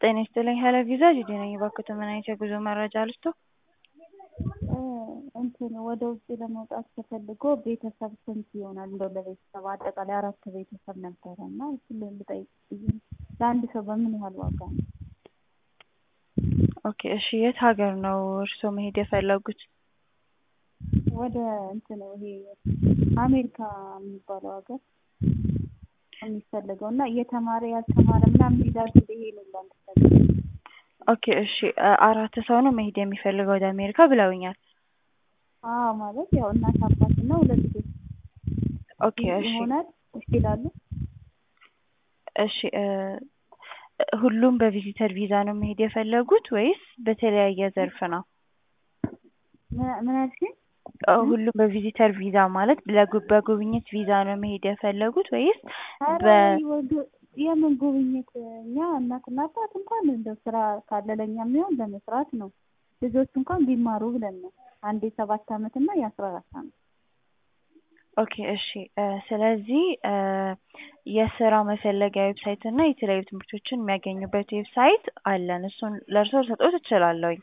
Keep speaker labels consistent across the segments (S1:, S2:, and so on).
S1: ጤና ይስጥልኝ ሄሎ ቪዛ ጂጂ ነኝ። እባክዎት ምን አይነት የጉዞ መረጃ ልስጥዎ?
S2: እንትን ወደ ውጭ ለመውጣት ተፈልጎ ቤተሰብ ስንት ይሆናል? እንደው ለቤተሰብ አጠቃላይ አራት ቤተሰብ ነበረ እና እሱን ልጠይቅ ብዬ ነው። ለአንድ ሰው በምን ያህል ዋጋ ነው?
S1: ኦኬ እሺ የት ሀገር ነው እርስዎ መሄድ የፈለጉት?
S2: ወደ እንትን ይሄ አሜሪካ የሚባለው ሀገር የሚፈለገው እና የተማረ ያልተማረ ምናምን ይላሉ ይሄ ነው ለምሳሌ
S1: ኦኬ እሺ አራት ሰው ነው መሄድ የሚፈልገው ወደ አሜሪካ ብለውኛል።
S2: አዎ ማለት ያው እናት አባት እና ሁለት ልጆች
S1: ኦኬ እሺ
S2: ይሆናል እሺ ይላሉ።
S1: እሺ ሁሉም በቪዚተር ቪዛ ነው መሄድ የፈለጉት ወይስ በተለያየ ዘርፍ ነው?
S2: ምን አልሽኝ?
S1: ሁሉም በቪዚተር ቪዛ ማለት ለጉ- በጉብኝት ቪዛ ነው መሄድ የፈለጉት ወይስ
S2: ኧረ
S1: በ-
S2: ወደ- የምን ጉብኝት እኛ እናትና አባት እንኳን እንደው ስራ ካለ ለእኛ የሚሆን ለመስራት ነው። ልጆች እንኳን ቢማሩ ብለን ነው። አንድ የሰባት አመት እና የአስራ አራት አመት
S1: ኦኬ እሺ ስለዚህ የስራ መፈለጊያ ዌብሳይት እና የተለያዩ ትምህርቶችን የሚያገኙበት ዌብሳይት አለን። እሱን ለእርስዎ ልሰጥዎት እችላለሁኝ።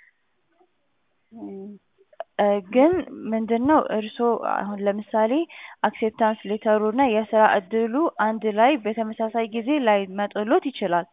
S1: ግን ምንድነው እርስዎ አሁን ለምሳሌ አክሴፕታንስ ሌተሩ እና የስራ እድሉ አንድ ላይ በተመሳሳይ ጊዜ ላይመጣልዎት ይችላል።